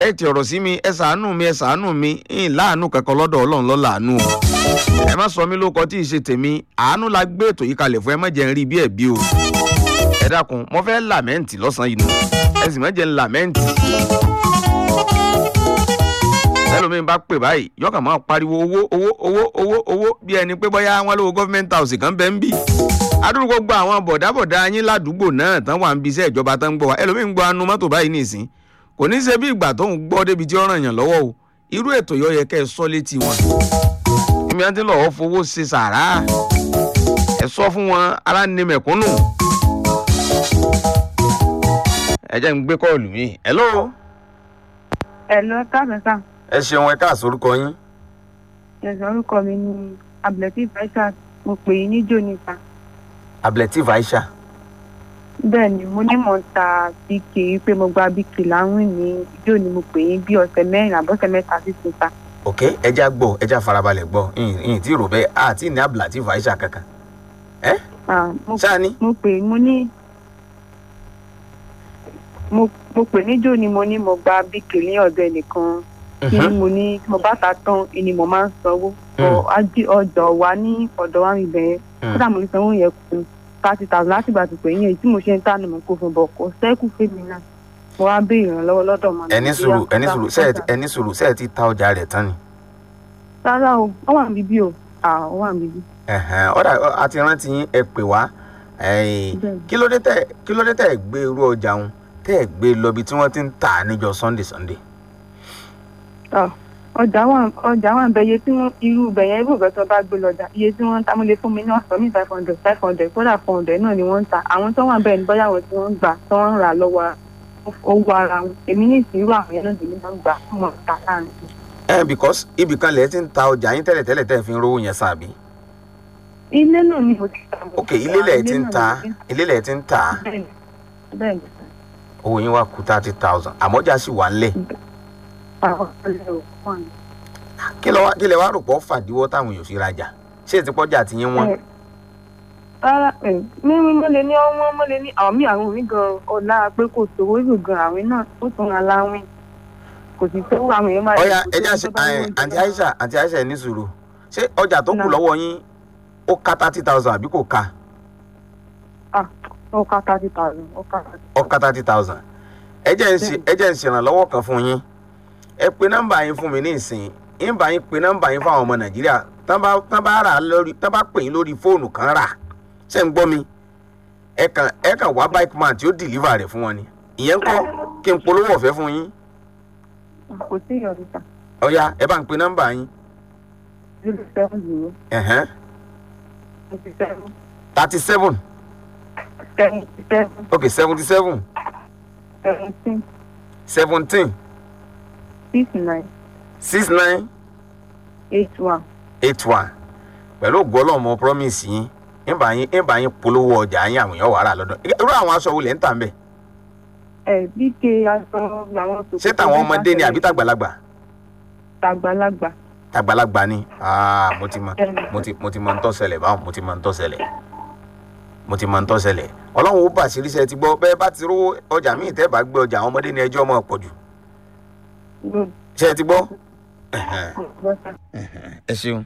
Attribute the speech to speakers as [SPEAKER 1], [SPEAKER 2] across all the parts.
[SPEAKER 1] ẹ ti ọ̀rọ̀ sí mi ẹ ṣàánú mi ẹ ṣàánú mi ń láàánú kankan lọ́dọ̀ ọlọ́run lọ́ làánú o ẹ má sọ mí lóko tí ì ṣe tèmi àánú la gbé ètò yìí kalẹ̀ fún ẹ má jẹ́ ń rí bí ẹ̀bí o ẹ dákun mo fẹ́ làmẹ́ǹtì lọ́sàn-án yìí nù ẹ sì má jẹ́ ń làmẹ́ǹtì ẹlòmíín bá pè báyìí yọkàn máa pariwo owó owó owó owó owó bí ẹni pé bóyá wọn lówó gọ́fíńmẹ́ntì house kan bẹ́ẹ̀ ń bì adúrú gbogbo àwọn bọ̀dábọ̀dá yín ládùúgbò náà tán wà ń bi iṣẹ́ ìjọba tán ń gbọ́ wa ẹlòmíín gbọ́ anu mọ́tò báyìí nìsín kò ní í ṣe bí ìgbà tó ń gbọ́ débi tí ó ràn yàn lọ́wọ́ o irú ètò yọ yẹ kẹ́ ẹ sọ létí wọn èmi àti lọ́wọ́ fowó ṣe sàrà ẹ sọ fún wọn ara ní mẹ̀kúnnù ẹ jẹ́ ń gbé kọ́ọ̀lù mi hello
[SPEAKER 2] Ẹ̀lọ́ káàmẹ́sà.
[SPEAKER 1] ẹ ṣeun ẹ káàsó orúkọ yín
[SPEAKER 2] Ẹ̀sọ́ orúkọ mi ni Abdulateef Aishat. Mo pè é níjó níta.
[SPEAKER 1] abletiv aisha
[SPEAKER 2] Bẹ́ẹ̀ ni mo ní mò ń ta bíkì pé mo gba bíkì láwìn ní ijó ni mo pè é bí ọ̀sẹ̀ mẹ́rin àbọ̀sẹ̀ mẹ́ta sí ti ta.
[SPEAKER 1] ok ẹja gbọ́ ẹja farabalẹ̀ gbọ́ ìyìn tí rò bẹ́ẹ̀ àti ní ablativ aisha kankan ẹ
[SPEAKER 2] Ah, mo
[SPEAKER 1] ṣáà ní.
[SPEAKER 2] mo pè é mo ní mo mo pè níjó ni mo ní mo gba bíkì ní ọ̀dọ̀ ẹnìkan tí mo ní tí mo bá ta tán ni mo máa ń sanwó. Ọ ají ọjọ́ wa ní ọ̀dọ̀ wa mi bẹ̀rẹ̀ kódà mo lè sanwó yẹn kù thirty thousand láti ìgbà tó pè yín èyí tí mo ṣe ń tà ní mo kó fún bọ̀ kò sẹ́kù fèmí náà mo wá béèrè ìrànlọ́wọ́ lọ́dọ̀ ọmọ
[SPEAKER 1] ẹni sùúrù ẹni sùúrù sẹ́ẹ̀ ẹni sùúrù sẹ́ẹ̀ ti ta ọjà rẹ̀ tán ni.
[SPEAKER 2] rárá o wọ́n wà níbí o à wọ́n wà níbí.
[SPEAKER 1] Ẹ̀hẹ̀n, ọ̀dà àti rántí yín ẹ pè wá ẹ̀yìn,
[SPEAKER 2] Bẹ́ẹ̀ni.
[SPEAKER 1] kí ló dé tẹ̀ kí ló dé tẹ̀ gbé irú ọjà òun tẹ̀ gbé lọ bí tí wọ́n ti ń tà á níjọ sunday sunday.
[SPEAKER 2] Ah, ọjà wà ọjà wà bẹ iye tí wọ́n irú bẹ̀ yẹn irú ìbẹ̀ tó bá gbé lọ́jà iye tí wọ́n ń ta mo lè fún mi ní ọ̀sán mi five hundred five hundred kódà four hundred náà ni wọ́n ń ta àwọn tó wà bẹ́ẹ̀ ní bóyá àwọn tí wọ́n ń gbà tó ń rà lọ́wọ́ owó ara wọn èmi ní ìsirú àwọn yẹn náà lèmi máa ń gbà fún wọn ta láàrin.
[SPEAKER 1] ẹ because ibì kan lẹ̀ ti ń ta ọjà yín tẹ́lẹ̀ tẹ́lẹ̀ tẹ́ fi ń rówó yẹn sàbí.
[SPEAKER 2] ilé náà ni mo ti ta.
[SPEAKER 1] ok ilé lẹ̀ ti ń ta ilé lẹ̀ ti ń ta
[SPEAKER 2] bẹ́ẹ̀ni bẹ́ẹ̀ni
[SPEAKER 1] owó yín wá kú thirty thousand àmọ́jà sì wà ńlẹ̀
[SPEAKER 2] àwọn ọ̀rẹ́ ò fún àná.
[SPEAKER 1] kí lẹ wá kí lẹ wá rò pọ̀ fàdíwọ́ táwọn èèyàn fi rajà ṣé ti pọ́jà ti yín wọ́n.
[SPEAKER 2] Ẹ, rárá ẹ mímú mo lè ní ọwọ́ mo lè ní àwọn míì àwọn mi gan ọ̀la pé kò sówó ìlú gan àwìn náà ó tún ra láwìn kò sì tó àwọn èèyàn máa
[SPEAKER 1] ọ̀ya
[SPEAKER 2] kò sí
[SPEAKER 1] ẹja
[SPEAKER 2] ẹni
[SPEAKER 1] ṣe
[SPEAKER 2] tó bá ní
[SPEAKER 1] ẹ,
[SPEAKER 2] oúnjẹ
[SPEAKER 1] àǹtí
[SPEAKER 2] lọ́wọ́.
[SPEAKER 1] aisha àǹtí aisha ẹ ní sùúrù ṣé ọjà tó kù
[SPEAKER 2] Náà.
[SPEAKER 1] lọ́wọ́ yín ó ká thirty thousand àbí kò ká
[SPEAKER 2] Ah, ó ká thirty thousand ó ká thirty
[SPEAKER 1] ó ká thirty thousand ẹ jẹ́ ń ṣe ẹ jẹ́ ń ṣèrànlọ́wọ́ kan fún yín ẹ pe nọ́mbà yín fún mi ní ìsìn yín bá yín pe nọ́mbà yín fáwọn ọmọ nàìjíríà tán bá tán bá rà á lórí tán bá pè yín lórí fóònù kan rà ṣé ń gbọ́ mi ẹ kàn ẹ kàn wá bike man tí ó deliver rẹ̀ fún wọn ni ìyẹn ń kọ́ kí n polówó ọ̀fẹ́ fún yín
[SPEAKER 2] kò sí ìyọ̀dún ta
[SPEAKER 1] ọ̀ya ẹ bá ń pe nọ́mbà yín
[SPEAKER 2] zero seven zero
[SPEAKER 1] ẹ̀hẹ́n
[SPEAKER 2] twenty seven
[SPEAKER 1] thirty seven
[SPEAKER 2] seventy seven
[SPEAKER 1] ok seventy seven
[SPEAKER 2] seventeen
[SPEAKER 1] seventeen
[SPEAKER 2] six nine
[SPEAKER 1] six nine
[SPEAKER 2] eight one.
[SPEAKER 1] eight one pẹ̀lú ògbọ́lọ́mọ promise yín ń bá yín ń bá yín polówó ọjà yín àwọn èèyàn wàrà lọ́dọ̀ irú àwọn aṣọ wo lẹ̀ ń tà ń bẹ̀
[SPEAKER 2] ẹ bí ké aṣọ làwọn sòkòtò
[SPEAKER 1] ṣé tàwọn ọmọdé ni àbí tàgbàlagbà
[SPEAKER 2] tàgbàlagbà
[SPEAKER 1] tàgbàlagbà ni ah mo ti mọ
[SPEAKER 2] Bẹ́ẹ̀ni.
[SPEAKER 1] mo ti mo ti mọ ń tọ́ ṣẹlẹ̀ báwọn mo ti mọ ń tọ́ ṣẹlẹ̀ mo ti mọ ń tọ́ ṣẹlẹ̀ ọlọ́run ó bà sí iṣẹ́ ti gbọ́ bẹ́ẹ̀ bá ti rówó ọjà míì tẹ́ bá gbé ọjà àwọn ọmọdé ni ẹjọ́ mọ̀ pọ̀ jù
[SPEAKER 2] ló
[SPEAKER 1] ṣé ẹ ti gbọ́.
[SPEAKER 2] gbọ́ sá.
[SPEAKER 1] ẹ ṣeun.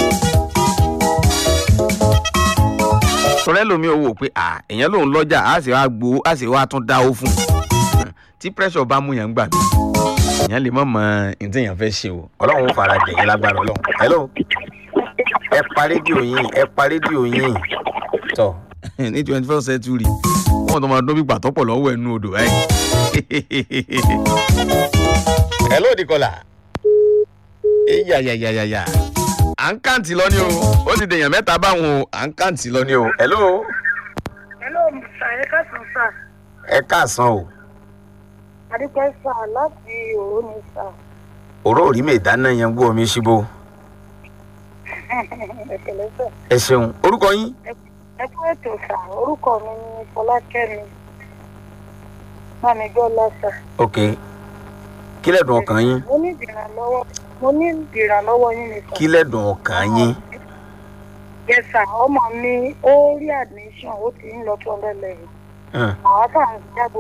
[SPEAKER 1] sọ̀rọ̀ ẹlòmíì owó pé à èèyàn lòun lọ́jà á sì wá gbowó á sì wá tún dáwó fún un tí pressure bá mú yàn gbà mí èèyàn lè mọ̀ mọ́ ní tí èèyàn fẹ́ ṣe o ọlọ́run ó fara jẹ̀yìn lágbára ọlọ́run hello ẹ pa rédíò yín ẹ pa rédíò yín tọ ní twenty first century wọn tó máa dún bí gbàtọ́ pọ̀ lọ́wọ́ ẹnu odò ẹ̀ hello dikola eyayayayaya à ń kàǹtì lọ ní o ó ti dèèyàn mẹ́ta báwọn o à ń kàǹtì lọ ní o hello
[SPEAKER 3] Hello, Mr. Eka Sansa.
[SPEAKER 1] ẹ káàsán o
[SPEAKER 3] Adúpẹ́ sà láti òró ni sà.
[SPEAKER 1] òró òrí mi ìdáná yẹn gbọ́ omi ṣíbó
[SPEAKER 3] Ẹ̀kẹ̀lẹ́ sà.
[SPEAKER 1] ẹ ṣeun orúkọ yín
[SPEAKER 3] Ẹ kú ètò sà. Orúkọ mi ni Fọlákẹ́mi. Mami Gbọ́lá sà.
[SPEAKER 1] ok kí lẹ́dùn ọkàn yín
[SPEAKER 3] Mo ní ìdìrànlọ́wọ́. Mo ní ìdìrànlọ́wọ́ yín ni sà.
[SPEAKER 1] kí lẹ́dùn ọkàn yín
[SPEAKER 3] Yes sà, ọmọ mi ó rí admission ó ti ń lọ two hundred level.
[SPEAKER 1] Hmm.
[SPEAKER 3] Àwọn tá à ń jábọ̀